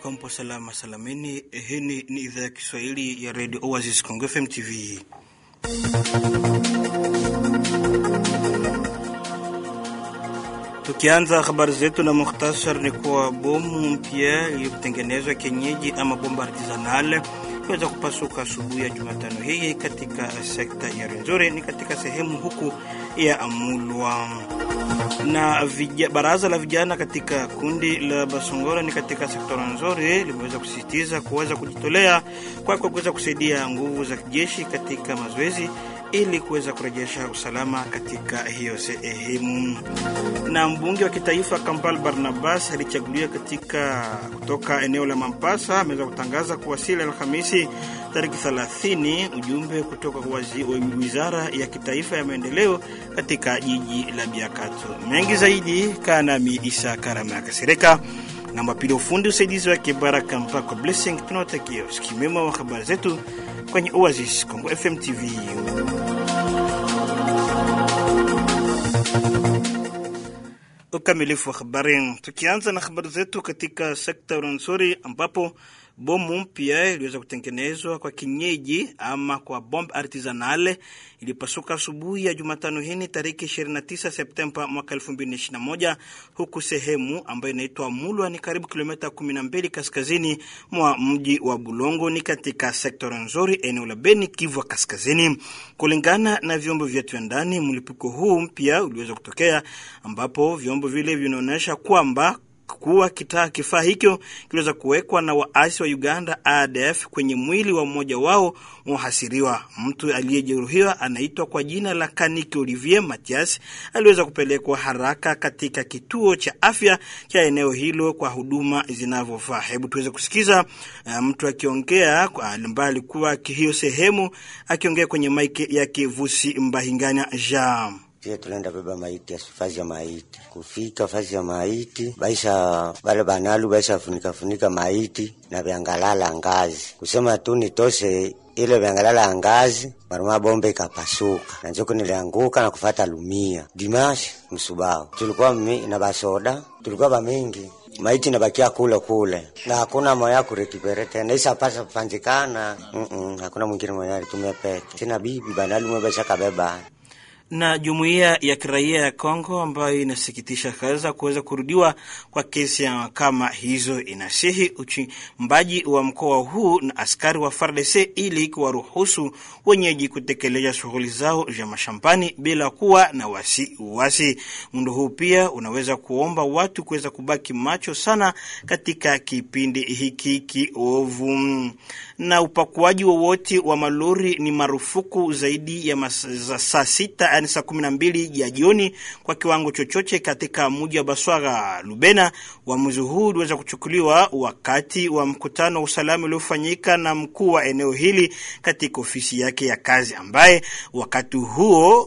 kuwa mpo salama salamini. Hii ni idhaa ya Kiswahili ya Radio Oasis Congo FM TV. Tukianza habari zetu na muhtasar, ni kuwa bomu mpya iliyotengenezwa kienyeji ama bomba artisanal iweza kupasuka asubuhi ya Jumatano hii katika sekta ya Rwenzori, ni katika sehemu huku ya Mulwa na vija, baraza la vijana katika kundi la Basongora ni katika sekta Rwenzori limeweza kusisitiza kuweza kujitolea kwa kuweza kusaidia nguvu za kijeshi katika mazoezi ili kuweza kurejesha usalama katika hiyo sehemu. Na mbunge wa kitaifa Kampala Barnabas alichaguliwa katika kutoka eneo la Mampasa ameweza kutangaza kuwasili Alhamisi tariki 30 ujumbe kutoka kwa wizara ya kitaifa ya maendeleo katika jiji la Biakato. Mengi zaidi kaa nami Isa Karama ya Kasireka na mapili ufundi usaidizi wake Baraka Mpako Blessing. Tunawatakia usikivu mwema wa habari zetu kwenye Oasis Kongo FM TV. Ukamilifu wa habari, tukianza na habari zetu katika sekta Rwenzori ambapo bomu mpya iliweza kutengenezwa kwa kinyeji ama kwa bomb artisanale ilipasuka asubuhi ya Jumatano hii tariki 29 Septemba mwaka 2021 huku sehemu ambayo inaitwa Mulwa ni karibu kilomita 12 kaskazini mwa mji wa Bulongo ni katika sekta Rwenzori eneo la Beni Kivu kaskazini. Kulingana na vyombo vyetu vya ndani, mlipuko huu mpya uliweza kutokea ambapo vyombo vile vinaonyesha kwamba kuwa kitaa kifaa hicho kiliweza kuwekwa na waasi wa Uganda ADF kwenye mwili wa mmoja wao wahasiriwa. Mtu aliyejeruhiwa anaitwa kwa jina la Kaniki Olivier Matias, aliweza kupelekwa haraka katika kituo cha afya cha eneo hilo kwa huduma zinavyofaa. Hebu tuweze kusikiza uh, mtu akiongea ambaye alikuwa hiyo sehemu akiongea kwenye maiki ya Kivusi Mbahinganya Jean Pia tunaenda beba maiti ya fazi ya maiti, kufika fazi ya maiti baisha bale banalu baisha funika funika maiti na vyangalala ngazi, kusema tu nitoshe ile vyangalala ngazi, maruma bombe ikapasuka na njoko nilianguka na kufata lumia dimashi msubao. Tulikuwa mimi na basoda, tulikuwa bamingi maiti nabakia kule kule na hakuna moya kurekipere tena isa pasa kufanjikana mm -mm, hakuna mwingine moya alitumia peke sina bibi banalu mwebesha kabeba na jumuiya ya kiraia ya Kongo ambayo inasikitisha kaza kuweza kurudiwa kwa kesi ya kama hizo, inasihi uchimbaji wa mkoa huu na askari wa FARDC ili kuwaruhusu wenyeji kutekeleza shughuli zao za mashambani bila kuwa na wasiwasi. Muundo huu pia unaweza kuomba watu kuweza kubaki macho sana katika kipindi hiki kiovu, na upakuaji wowote wa, wa malori ni marufuku zaidi ya za saa sita yani saa kumi na mbili ya jioni kwa kiwango chochote katika mji wa Baswara Lubena. Uamuzi huu uliweza kuchukuliwa wakati wa mkutano wa usalama uliofanyika na mkuu wa eneo hili katika ofisi yake ya kazi, ambaye wakati huo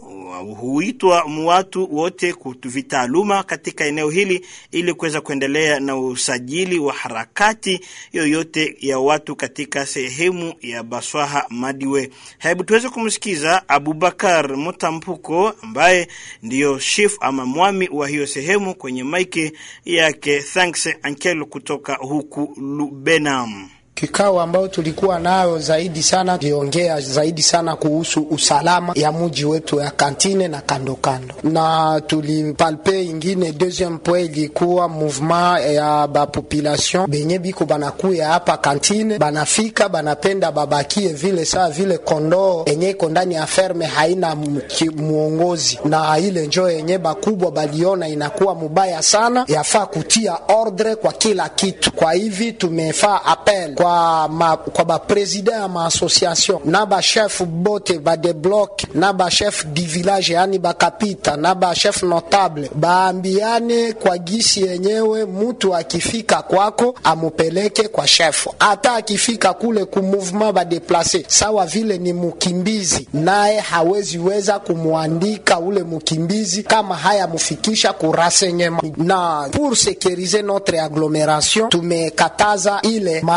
huitwa watu wote vitaaluma katika eneo hili ili kuweza kuendelea na usajili wa harakati yoyote ya watu katika sehemu ya Baswaha Madiwe. Hebu tuweze kumsikiza Abubakar Mutampuko ambaye ndiyo chief ama mwami wa hiyo sehemu kwenye maiki yake Thanks Ankelo kutoka huku Lubenam. Kikao ambayo tulikuwa nayo zaidi sana liongea zaidi sana kuhusu usalama ya muji wetu ya kantine na kando kando, na tulipalpe ingine deuxième point ilikuwa mouvement ya bapopulation benye biko banakuya hapa kantine, banafika banapenda babakie vile saa vile kondoo enye iko ndani ya ferme haina muongozi, na ile njo yenye bakubwa baliona inakuwa mubaya sana, yafaa kutia ordre kwa kila kitu. Kwa hivi tumefaa appel kwa ma, kwa baprezida ya maassociation na bachef bote badebloke na bachef di village yani bakapita na bachef notable baambiane kwa gisi yenyewe, mutu akifika kwako amupeleke kwa chef, hata akifika kule ku mouvement badeplace sawa vile ni mukimbizi, naye hawezi weza kumwandika ule mukimbizi kama haya mufikisha ku renseignement. Na pour sécuriser notre agglomération tumekataza ile ma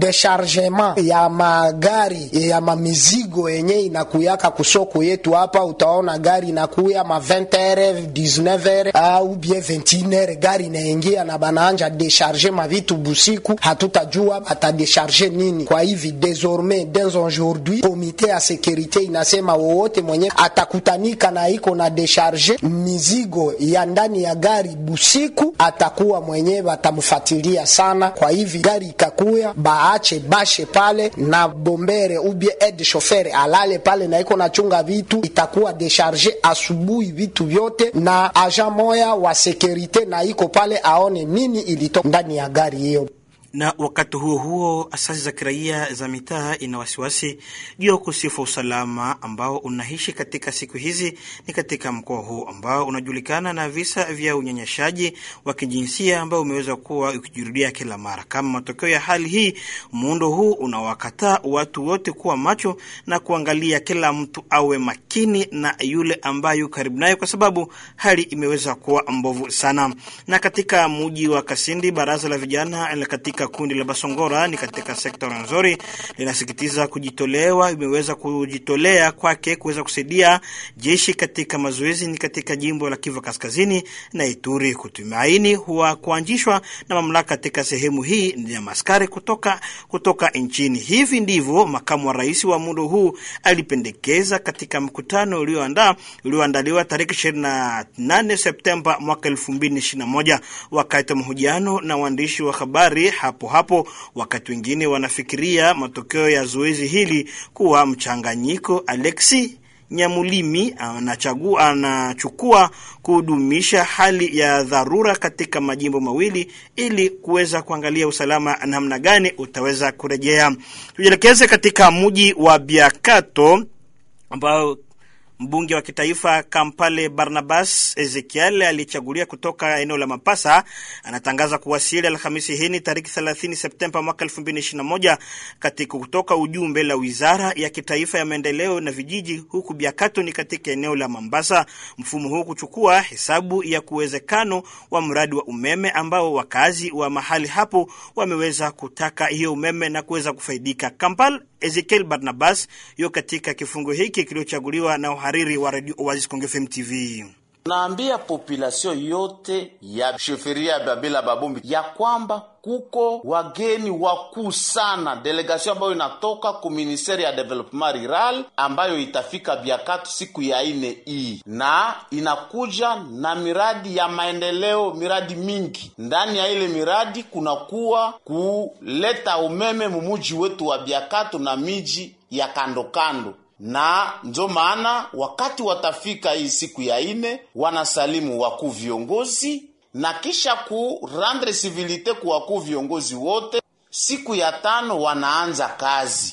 dechargement ya magari ya mamizigo yenye inakuyaka kusoko yetu hapa, utaona gari inakuya ma 20h 19h au bien 21h, gari inaingia na banaanja decharge mavitu busiku, hatutajua batadecharge nini. Kwa hivi désormais dès aujourd'hui komite ya sekurite inasema wowote mwenye atakutanika na iko na decharge mizigo ya ndani ya gari busiku atakuwa mwenye batamfuatilia sana. Kwa hivi gari ikakuya baache bashe pale na bombere ubie aide chauffeur alale pale na iko nachunga vitu, itakuwa decharge asubuhi vitu vyote, na agent moya wa sekurite na iko pale aone nini ilitoka ndani ya gari hiyo. Na wakati huo huo, asasi za kiraia za mitaa ina wasiwasi juu ya ukosefu wa usalama ambao unaishi katika siku hizi ni katika mkoa huu ambao unajulikana na visa vya unyanyashaji wa kijinsia ambao umeweza kuwa ukijirudia kila mara. Kama matokeo ya hali hii, muundo huu unawakataa watu wote kuwa macho na kuangalia kila mtu awe makini na yule ambaye yu karibu naye, kwa sababu hali imeweza kuwa mbovu sana. Na katika mji wa Kasindi, baraza la vijana la katika kundi la Basongora ni katika sekta nzuri linasikitiza kujitolewa, imeweza kujitolea kwake kuweza kusaidia jeshi katika mazoezi ni katika jimbo la Kivu Kaskazini na Ituri. Kutumaini huwa kuanzishwa na mamlaka katika sehemu hii ya maskari kutoka, kutoka nchini. Hivi ndivyo makamu wa rais wa muundo huu alipendekeza katika mkutano ulioandaa ulioandaliwa tarehe 28 Septemba mwaka 2021 wakati wa mahojiano na waandishi wa habari hapo hapo, wakati wengine wanafikiria matokeo ya zoezi hili kuwa mchanganyiko. Alexi Nyamulimi anachagua anachukua kudumisha hali ya dharura katika majimbo mawili ili kuweza kuangalia usalama namna gani utaweza kurejea. Tujielekeze katika mji wa Biakato ambao Mbunge wa kitaifa Kampale Barnabas Ezekiel aliyechagulia kutoka eneo la Mapasa anatangaza kuwasili Alhamisi hii ni tariki 30 Septemba mwaka 2021 katika kutoka ujumbe la wizara ya kitaifa ya maendeleo na vijiji, huku Biakato ni katika eneo la Mambasa. Mfumo huu kuchukua hesabu ya kuwezekano wa mradi wa umeme ambao wakazi wa mahali hapo wameweza kutaka hiyo umeme na kuweza kufaidika. Kampal Ezekiel Barnabas yo katika kifungo hiki kiliochaguliwa na uhariri wa Radio Oasis Kongo FM TV. Naambia population yote ya sheferia ya Babila Babombi ya kwamba kuko wageni wakuu sana, delegation ambayo inatoka ku ministeri ya development rural ambayo itafika Biakatu siku ya ine hii, na inakuja na miradi ya maendeleo, miradi mingi. Ndani ya ile miradi kunakuwa kuleta umeme mumuji wetu wa Biakatu na miji ya kando kando na ndio maana wakati watafika hii siku ya ine, wanasalimu wakuu viongozi na kisha ku rendre civilite ku wakuu viongozi wote. Siku ya tano wanaanza kazi,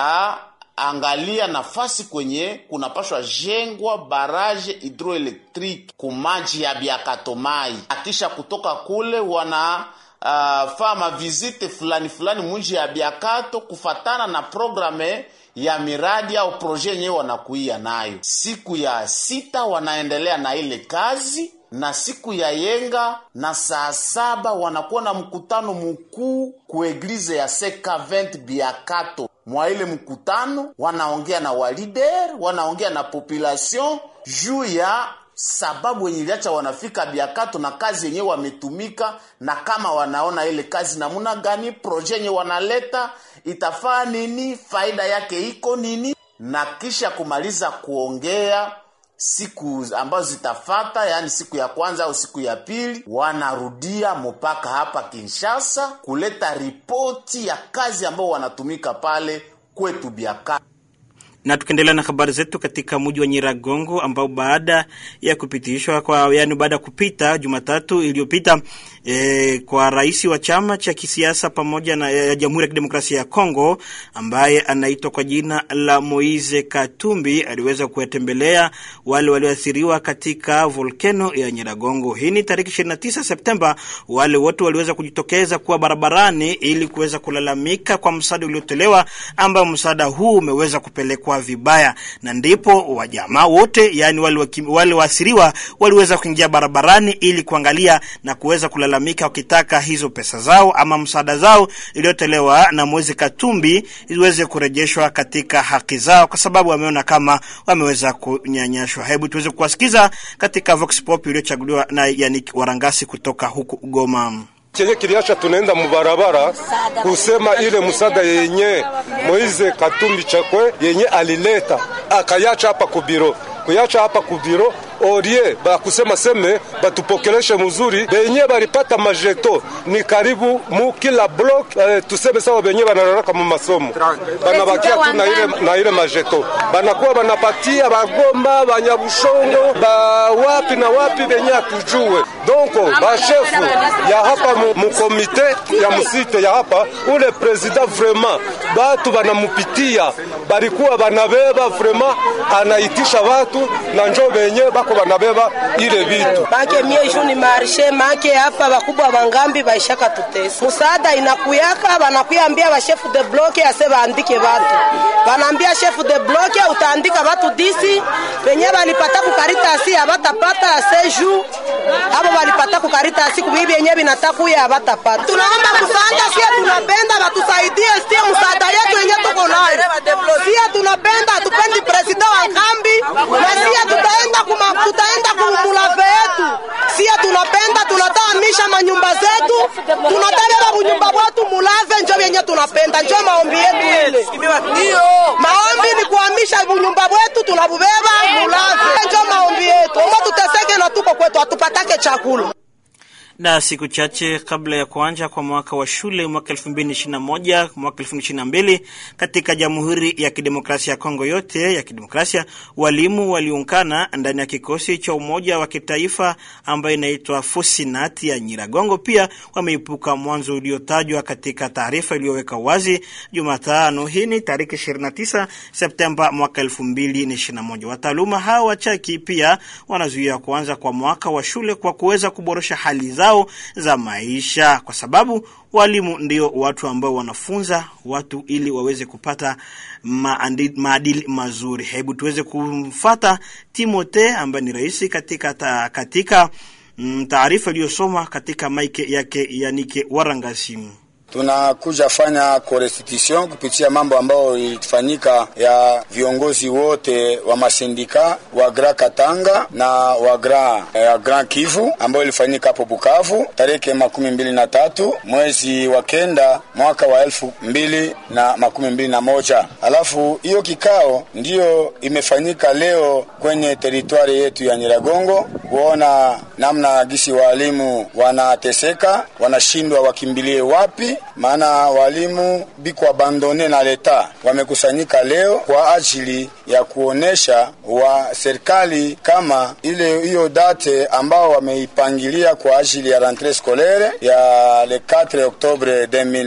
wataangalia nafasi kwenye kunapashwa jengwa baraje hidroelektriki ku maji ya Biakatomai. Akisha kutoka kule wana uh, faa mavizite fulani fulani munji ya Biakato kufatana na programe ya miradi au proje yenyewe wanakuia nayo. Siku ya sita wanaendelea na ile kazi, na siku ya yenga na saa saba wanakuwa na mkutano mkuu ku eglize ya Sekavent Biakato. Mwa ile mkutano wanaongea na walider, wanaongea na population juu ya sababu yenye iliacha wanafika Biakato na kazi yenyewe wametumika, na kama wanaona ile kazi namuna gani, proje yenye wanaleta itafaa nini, faida yake iko nini, na kisha kumaliza kuongea siku ambazo zitafata, yaani siku ya kwanza au siku ya pili, wanarudia mpaka hapa Kinshasa kuleta ripoti ya kazi ambao wanatumika pale kwetu Biakato na tukiendelea na habari zetu katika mji wa Nyiragongo ambao baada ya kupitishwa kwa yani, baada ya kupita Jumatatu iliyopita e, kwa rais wa chama cha kisiasa pamoja na ya Jamhuri ya Kidemokrasia ya Kongo ambaye anaitwa kwa jina la Moise Katumbi aliweza kuwatembelea wale walioathiriwa katika volkeno ya Nyiragongo. Hii ni tarehe 29 Septemba. Wale wote waliweza kujitokeza kuwa barabarani ili kuweza kulalamika kwa msaada uliotolewa, ambao msaada huu umeweza kupelekwa kutendewa vibaya, na ndipo wajamaa wote, yani wale wakim- wale waasiriwa waliweza kuingia barabarani ili kuangalia na kuweza kulalamika wakitaka hizo pesa zao ama msaada zao iliyotolewa na Moise Katumbi iweze kurejeshwa katika haki zao, kwa sababu wameona kama wameweza kunyanyashwa. Hebu tuweze kuwasikiza katika Vox Pop iliyochaguliwa na Yannick Warangasi kutoka huku Goma. chenye kiliacha tunaenda mubarabara kusema ile musada yenye Moize Katumbi Chakwe yenye alileta akayacha hapa kubiro kuyacha hapa kubiro orie bakusema seme batupokeleshe muzuri benye balipata majeto ni karibu mu kila block eh, tuseme sawa benye banararaka mu masomo banabakia tu na ile, na ile majeto banakuwa banapatia bagomba banyabushongo ba wapi na wapi benye atujue donc bashefu ya hapa mu, mu komite ya musite ya hapa ule president vraiment batu banamupitia balikuwa banabeba vraiment anaitisha watu na njo benye bako banabeba ile vitu make mie juu ni marshe make hapa bakubwa bangambi baishaka tutesa musaada inakuyaka banakuya bashefu de bloke ase baandike batu banaambia shefu de bloke utaandika batu disi benye balipata kukaritasi abatapata ase juu abo balipata kukaritasi kubii benye binatakuya abatapata tunaomba musaada sie tunapenda batusaidie sie musaada yetu yenye tuko nayo sie tunapenda tupendi presida wa nkambi na sie tutaenda kuma, tutaenda kumulave yetu sie tunapenda tunatahamisha manyumba zetu tunatabeba bunyumba bwetu mulave njo vyenye tunapenda njo maombi yetu ile maombi ni kuhamisha bunyumba bwetu tunabubeba mulave njo maombi yetu omba tuteseke na tuko kwetu hatupatake chakula na siku chache kabla ya kuanza kwa mwaka wa shule mwaka 2021 mwaka 2022 katika Jamhuri ya Kidemokrasia ya Kongo yote ya kidemokrasia, walimu waliungana ndani ya kikosi cha umoja wa kitaifa ambayo inaitwa Fosinati ya Nyiragongo. Pia wameipuka mwanzo uliotajwa katika taarifa iliyoweka wazi Jumatano. Hii ni tarehe 29 Septemba mwaka 2021. Wataaluma hao wachaki pia wanazuia kuanza kwa mwaka wa shule kwa kuweza kuboresha hali zao za maisha, kwa sababu walimu ndio watu ambao wanafunza watu ili waweze kupata maandi, maadili mazuri. Hebu tuweze kumfata Timote ambaye ni rais katika ta, katika mm, taarifa iliyosoma katika maike yake Yanike Warangasimu. Tunakuja fanya korestitution kupitia mambo ambayo ilifanyika ya viongozi wote wa masindika wa Grand Katanga na wa Grand, eh, Grand Kivu ambayo ilifanyika hapo Bukavu tarehe makumi mbili na tatu mwezi wa kenda mwaka wa elfu mbili na makumi mbili na moja. Alafu hiyo kikao ndiyo imefanyika leo kwenye teritwari yetu ya Nyiragongo kuona namna gisi walimu wanateseka, wanashindwa wakimbilie wapi maana walimu biko abandone na leta wamekusanyika leo kwa ajili ya kuonesha wa serikali kama ile hiyo date ambao wameipangilia kwa ajili ya rentree scolaire ya le 4 Oktobre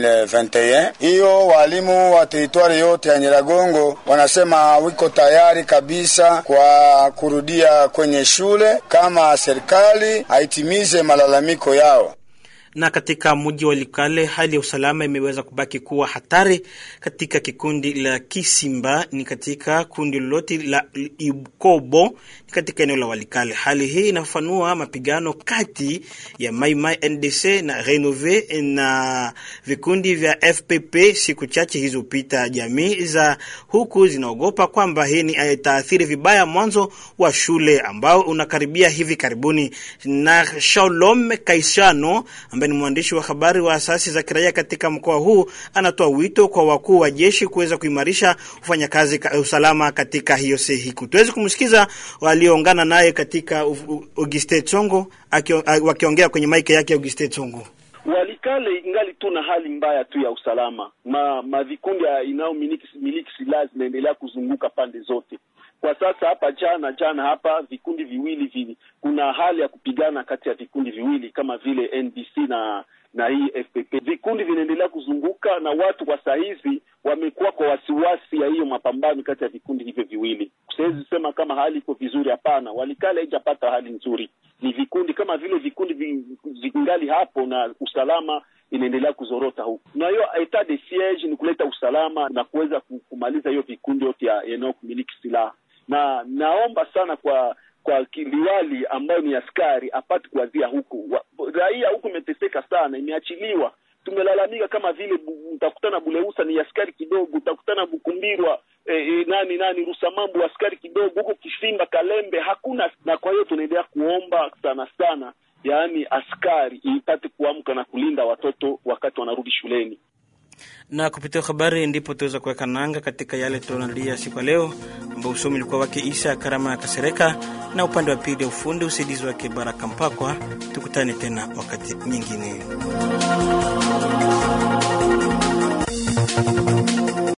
2021. Hiyo walimu wa teritwari yote ya Nyiragongo wanasema wiko tayari kabisa kwa kurudia kwenye shule kama serikali haitimize malalamiko yao na katika mji wa Likale hali ya usalama imeweza kubaki kuwa hatari katika kikundi la Kisimba, ni katika kundi lolote la Ikobo, ni katika eneo la Walikale. Hali hii inafafanua mapigano kati ya Mai Mai NDC na Renove na vikundi vya FPP siku chache hizopita. Jamii za huku zinaogopa kwamba hii ni itaathiri vibaya mwanzo wa shule ambao unakaribia hivi karibuni. Na Shalom Kaisano ambaye ni mwandishi wa habari wa asasi za kiraia katika mkoa huu anatoa wito kwa wakuu wa jeshi kuweza kuimarisha ufanyakazi ka, usalama katika hiyo sehiku. Tuweze kumsikiza walioungana naye katika Auguste Tsongo wakiongea kwenye maiki yake Auguste Tsongo. Walikale ingali tu na hali mbaya tu ya usalama, ma, ma vikundi inayomiliki miliki silaha zinaendelea kuzunguka pande zote kwa sasa. Hapa jana jana hapa vikundi viwili vili, kuna hali ya kupigana kati ya vikundi viwili kama vile NDC na na hii FPP. Vikundi vinaendelea kuzunguka na watu kwa saa hizi wamekuwa kwa wasiwasi ya hiyo mapambano kati ya vikundi hivyo viwili. Siwezi sema kama hali iko vizuri, hapana. Walikale haijapata hali nzuri, ni vikundi kama vile vikundi vingali hapo na usalama inaendelea kuzorota huku, na hiyo etat de siege ni kuleta usalama na kuweza kumaliza hiyo vikundi yote yanayomiliki silaha, na naomba sana kwa kwa liwali ambayo ni askari apate kuanzia huku. Raia huku imeteseka sana, imeachiliwa. Tumelalamika kama vile utakutana Buleusa ni askari kidogo, utakutana Bukumbirwa e, e, nani nani Rusamambu askari kidogo, huko Kishimba Kalembe hakuna. Na kwa hiyo tunaendelea kuomba sana sana, yaani askari ipate kuamka na kulinda watoto wakati wanarudi shuleni na kupitia habari ndipo tuweza kuweka nanga katika yale tunaandalia siku ya leo, ambao usomi ulikuwa wake Isa Karama ya Kasereka na upande wa pili ya ufundi usaidizi wake Baraka Mpakwa. Tukutane tena wakati nyingine.